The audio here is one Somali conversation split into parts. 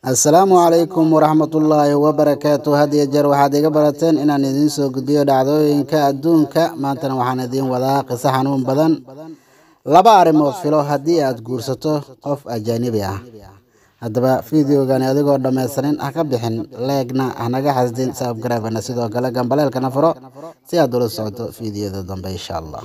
assalaamu calaykum waraxmatullaahi wabarakaatu had iyo jeer waxaad iga barateen inaan idiin soo gudbiyo dhacdooyinka adduunka maantana waxaan idiin wadaa qiso xanuun badan laba arrimood filo haddii aad guursato qof ajaanibi ah haddaba fideogani adigoo dhammaystirin ha ka bixin leegna hanaga xasdin sababgaraafana sidoo kale gambaleelkana furo si aad ula socoto fideoda dambe insha allah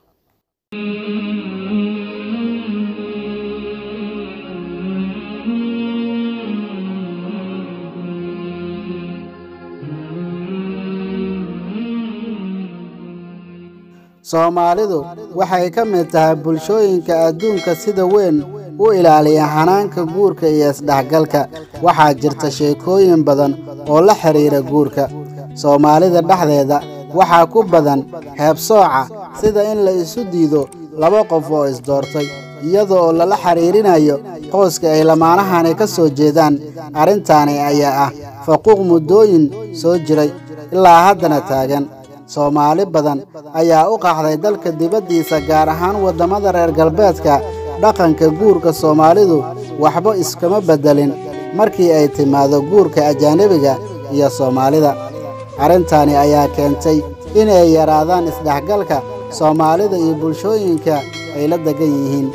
soomaalidu waxay ka mid tahay bulshooyinka adduunka sida weyn u ilaaliya xanaanka guurka iyo isdhexgalka waxaa jirta sheekooyin badan oo la xidhiira guurka soomaalida dhexdeeda waxaa ku badan heebsooca sida in la isu diido laba qof oo isdoortay iyada oo lala xiriirinayo qoyska ay lamaanahani ka soo jeedaan arrintaani ayaa ah faquuq muddooyin soo jiray ilaa haddana taagan soomaali badan ayaa u qaxday dalka dibaddiisa gaar ahaan waddamada reer galbeedka dhaqanka guurka soomaalidu waxba iskama beddelin markii ay timaado guurka ajaanibiga iyo soomaalida arrintaani ayaa keentay inay yaraadaan isdhexgalka soomaalida iyo bulshooyinka ay la degan yihiin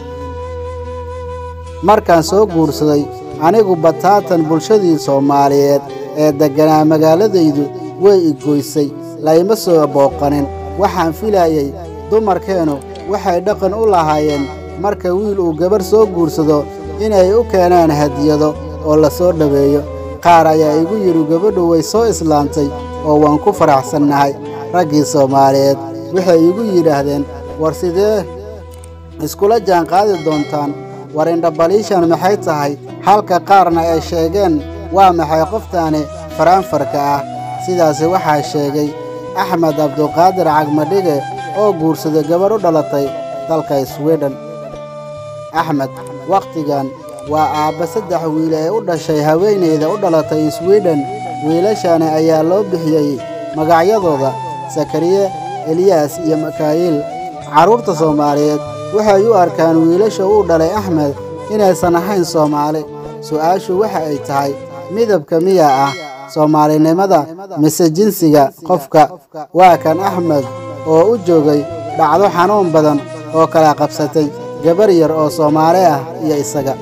markaan soo guursaday anigu bataatan bulshadii soomaaliyeed ee degganaa magaaladaydu way igoysay layma soo booqanin waxaan filayey dumarkeennu waxay dhaqan u lahaayeen marka wiil uu gabarh soo guursado inay u keenaan hadiyado oo la soo dhoweeyo qaar ayaa igu yidhi gabadhu way soo islaantay oo waan ku faraxsannahay raggii soomaaliyeed waxay igu yidhaahdeen war sidee iskula jaanqaadi doontaan war indhabaliishan maxay tahay halka qaarna ay sheegeen waa maxay qoftaani faraanfarka ah sidaasi waxaa sheegay axmed cabduqaadir cagmadhige oo guursaday gabadh u dhalatay dalka swidhen axmed wakhtigan waa aabba saddex wiil ee u dhashay haweenayda u dhalatay swidhen wiilashani ayaa loo bixiyey magacyadooda sakariye eliyaas iyo makaayil carruurta soomaaliyeed waxay u arkaan wiilasha uu dhalay axmed inaysan ahayn soomaali su'aashu waxa ay tahay midabka miyaa ah soomaalinimada mise jinsiga qofka waa kan axmed oo u joogay dhacdo xanuun badan oo kala qabsatay gabar yar oo soomaali ah iyo isaga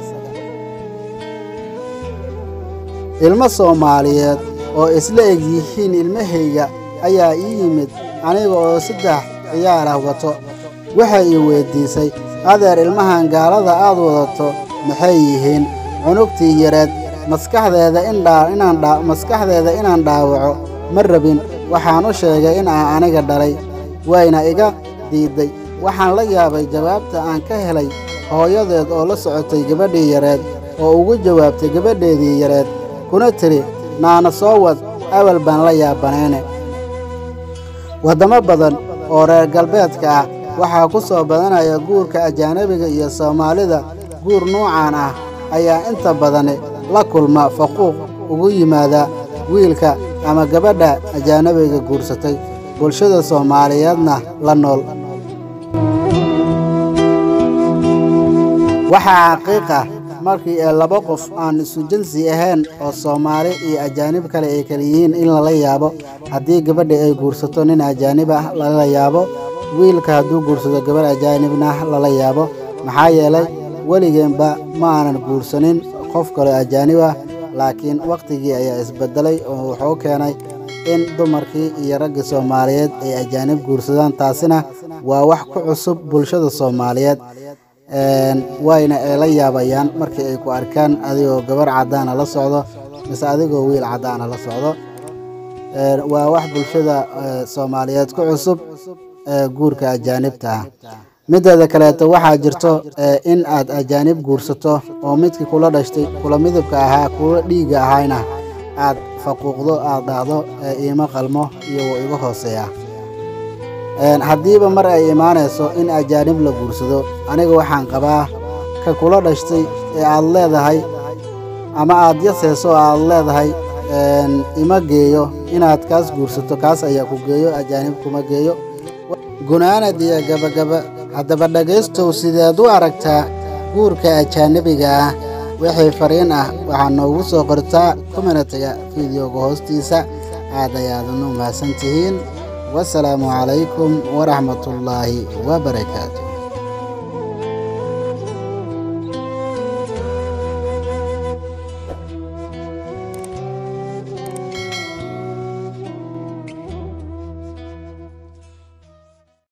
ilmo soomaaliyeed oo isla eg yihiin ilmahayga ayaa ii yimid aniga oo saddex ciyaar ah wato waxay ii weyddiisay adeer ilmahan gaalada aad wadato maxay yihiin cunugtii yareed maskaxdeeda inmaskaxdeeda inaan dhaawaco ma rabin waxaan u sheegay in aan aniga dhalay wayna iga diidday waxaan la yaabay jawaabta aan ka helay hooyadeed oo la socotay gabadhii yareed oo ugu jawaabtay gabadheedii yareed kuna tidhi naana soo wad awal baan la yaabanayne waddamo badan oo reer galbeedka ah waxaa ku soo badanaya guurka ajaanabiga iyo soomaalida guur nuucan ah ayaa inta badani la kulma faquuq ugu yimaada wiilka ama gabadha ajaanabiga guursatay bulshada soomaaliyeedna la nool waxaa xaqiiq ah markii ee laba qof aan isu jinsi ahayn oo soomaali iyo ajaanib kale ay kala yihiin in lala yaabo haddii gabadha ay guursato nin ajaanib ah lala yaabo wiilka hadduu guursado gabarh ajaanibna lala yaabo maxaa yeelay weligeenba ma aanan guursanin qof kaloo ajaanib ah laakiin wakhtigii ayaa isbeddelay oo wuxuu keenay in dumarkii iyo raggii soomaaliyeed ay ajaanib guursadaan taasina waa wax ku cusub bulshada soomaaliyeed wayna ay la yaabayaan markii ay ku arkaan adigoo gabarh caddaana la socdo mise adigoo wiil caddaana la socdo waa wax bulshada soomaaliyeed ku cusub guurka ajaanibta ah mideeda kaleeto waxaa jirto in aad ajaanib guursato oo midkii kula dhashtay kula midabka ahaa kula dhiigga ahayna aad faquuqdo aad dhahdo iima qalmo iyo wuu iga hooseeya haddiiba mar ay imaanayso in ajaanib la guursado aniga waxaan qabaa ka kula dhashtay ee aad leedahay ama aad yaseyso oo aad leedahay ima geeyo inaad kaas guursato kaas ayaa ku geeyo ajaanib kuma geeyo gunaanad iyo gabagaba haddaba dhegaystow sideed u aragtaa guurka ajaanabiga ah wixii fariin ah waxaad noogu soo qortaa kominatiga fideoga hoostiisa aad ayaadanu mahadsan tihiin wasalaamu calaykum waraxmatullaahi wabarakaatu